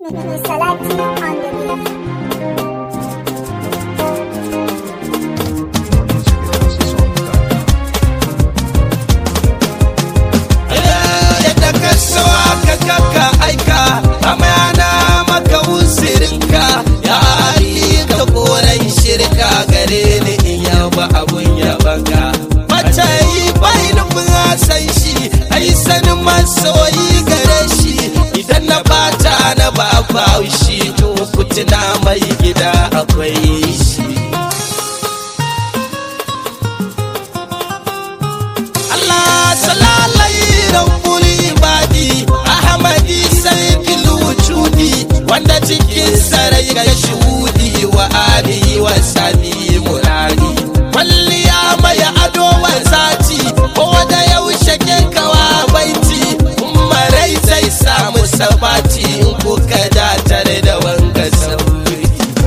Salati on the beat. yadda ka so aka kaka aika amayana maka usirinka ya ali ka koren shirka gare ni in yaba abun yabanka mace yi bai nufin san shi ai sanin masoyi gare shi idan na bata na ba shi to kutuna mai gida akwai shi Allah salalai rabbul ibadi Ahmadi sayyidul wujudi wanda cikin sarai ga shuhudi wa alihi wa sani murari kwalliya mai ado wa zati ko da yaushe ke kawa baiti kuma rai zai samu sabati in kuka datar da wanga sauri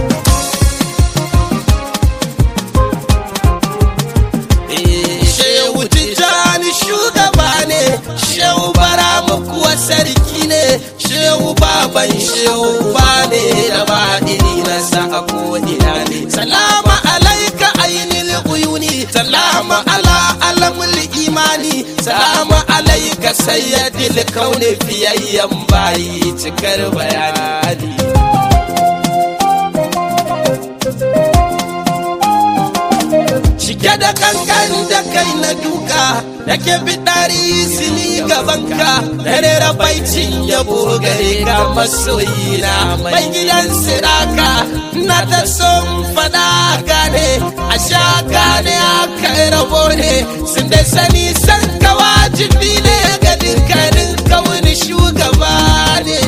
Shehu Tijjani shugaba ne, Shehu Baramu kuwa sarki ne, Shehu baban Shehu ba ne da ba iri na sa a ko'ina ne. Salama alaika ainil uyuni, salama ala alamul imani, salama alaika sayyadil kaune fiyayyen bayi cikar bayani. cike da kankan da kai na duka yake bidari sini gabanka dare rabaicin yabo gare ka masoyi na mai gidan siraka na ta son fada gane a sha gane a kai rabo ne sun da sani san ka wajibi ne ga dukkanin kawuni shugaba ne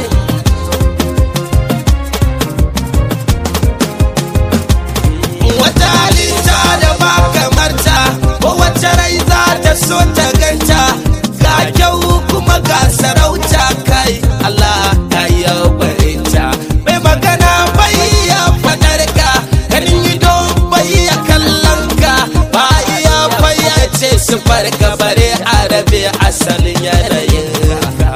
wata halitta da ba kamar ta ko wacce rai za ta so ta ganta ga kyau kuma ga sarauta kai Allah ya yi barinta bai magana bai ya fadar ka ganin ido bai ya kallon ka ba iya fayyace su farka bare arabe asalin yanayin ka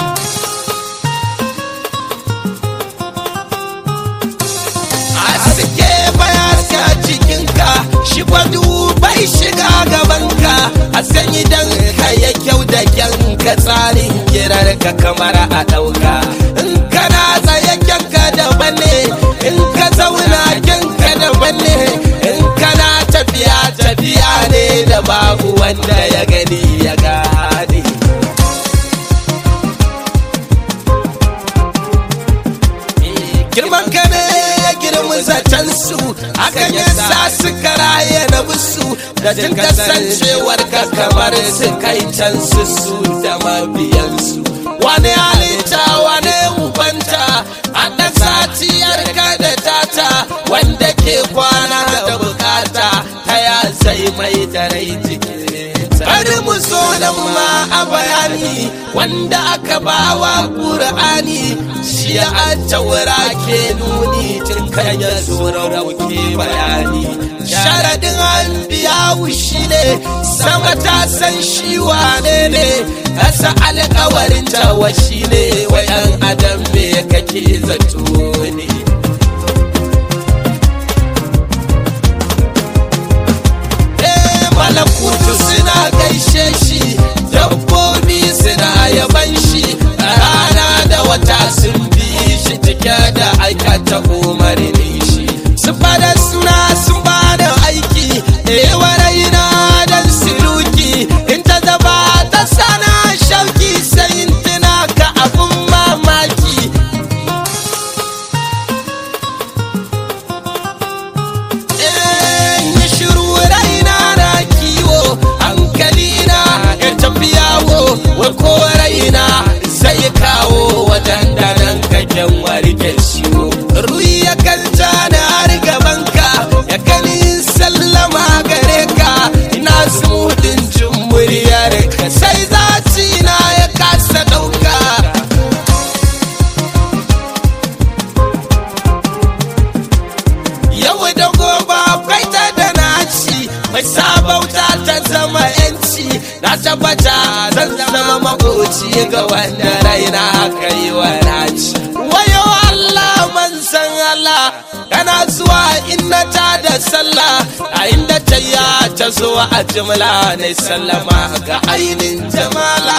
aske bayaska cikinka shi kwadu bai shiga gabanka a san idan ka ya kyau da kyanka tsarin kirar ka kamar a ɗauka in kana tsaye kyanka daban ne in ka zauna kyanka daban ne in kana tafiya tafiya ne da babu wanda ya gani ya gane girman ka ne ya girmi zaton su hakan ya sa su karaye na musu da jin kasancewar ka kamar su kai can su su da mabiyansu wani halitta wani ubanta a ɗan satiyar ka da tata wanda ke kwana da bukata ta ya zai mai da rai jikin bari mu so nan ma a bayani wanda aka bawa ƙur'ani shi a taura ke nuni tun kan ya zo rauke bayani sharadin an biya shi ne sama ta san shi wane ne kasa alkawarin tawa shi ne wayan adam me kake zato ne Eh, malakutu suna gaishe shi dabbobi suna yaban shi rana da wata sun bi shi cike da aikata umarni shi su fada suna sun bada aiki ewa raina dan siluki in ta zaba ta sana shauki sai in tuna ka abun mamaki in yi shiru raina na kiwo hankali na ya tafi yawo wai ko raina zai kawo wadanda nan kaken warke ciwo ruyi ya kanta na har gabanka ya kani sallama gare ka ina sumudin jin muryar ka sai zaci na ya kasa dauka yau da gobe akwai ta da naci mai sabauta ta zama yanci na tabbata zan zama makoci ga wanda raina aka yi wa naci wayo sallah a inda ta ya ta zo a jimla na sallama ga ainin jamala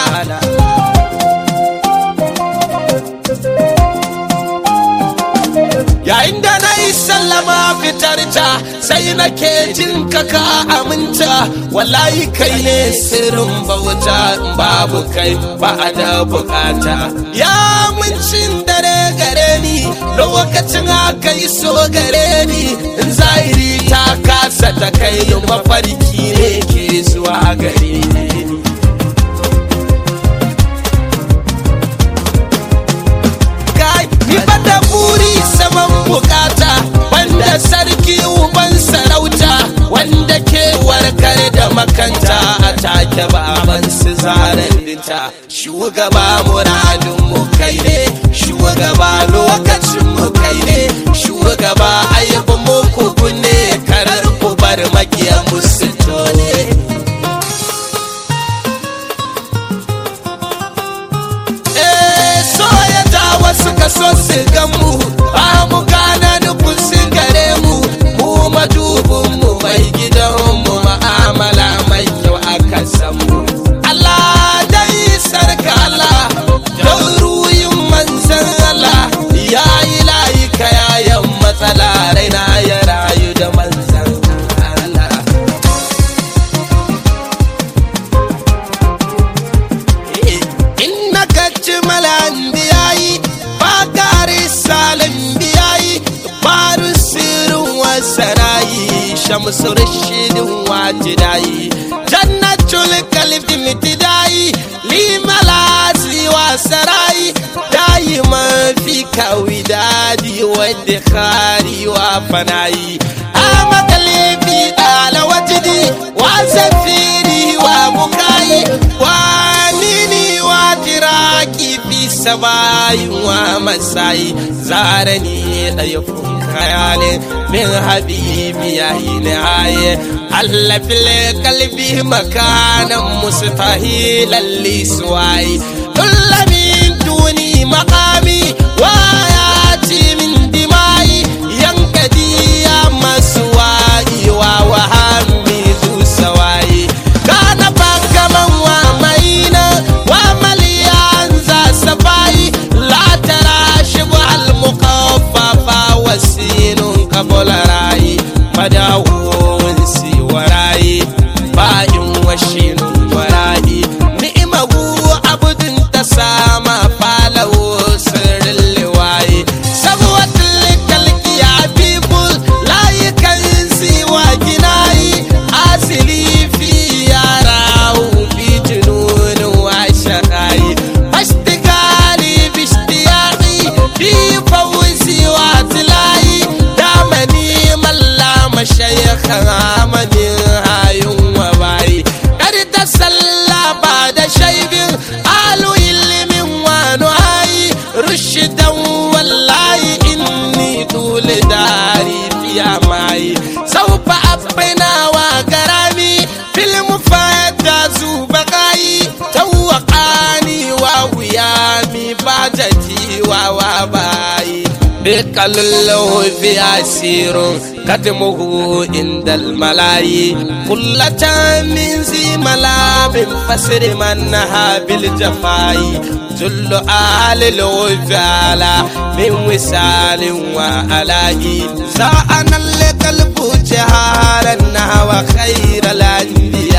yayin da na yi sallama fitar ta sai na ke jin kaka aminta wallahi kai ne sirrin bauta babu kai ba da bukata ya mincin dare gare ni lokacin aka yi so gare ni in zahiri ta kasa ta kai mafarki ne ke zuwa gare ni ni bada buri saman bukata wanda sarki uban sarauta wanda ke warkar da makanta a take baban su zaren dinta shugaba muradin mu kai ne shugaba lokacin mu kai ne shugaba ayyubu mu ku ne karar ku bar makiyan musu tone wasu kaso su gamu ba mu gana nufin su gare mu mu madubin mu mai gidan mu ma'amala mai kyau aka samu Allah dai sarka Allah don ruyin manzan Allah ya yi layi kayayan matsala raina ya rayu da manzan Allah in na kacci malan biyayi bakari salim biyayi baru sirrin wasanayi shamsu rashidin wajidayi jannatul kalbi mitidayi limalasi wasarayi dayi mafi kawi dadi wadda kari wa fanayi ama kalibi dala wajidi wa zafiri wa mukayi wa nini wa tiraki fi sabayin wa masai zarani ɗaya khayalin min habibi ya yi nihaye Allah fil kalbi makanan mustahilan lisuwai kulla min duni makami wa ya ci min dimai yankadi ya masu wa'i wa wahami zu sawai kana bakaman wa maina wa maliyan za safai la tara shibu al muqaffafa wasinun qabla rai madawun si warai ba'in washinun warai ni'mahu abudin tasama falahu sirrin liwaye sabwatul kalki ya people layukan siwa ginayi asili fi yarahu fi jununin wa shaqayi ashtigali bishtiyaqi fi fawzi wa tilayi damani mallama shaykhan amadin hayun wa bayi kar ta salla ba da shaibin alu ilimin wa nuhayi rushidan wallahi inni dole dari fiya mai saufa abbaina wa garami filmu fata zuba kayi tawakani wa wuyami ba jati wa wa bayi بقلله في أسير كتمه عند الملاي كلة من زي ملاب فسر منها بالجفاي جل آل الوفالة من وسال وعلاء ساءنا القلب جهارا وخير الأنبياء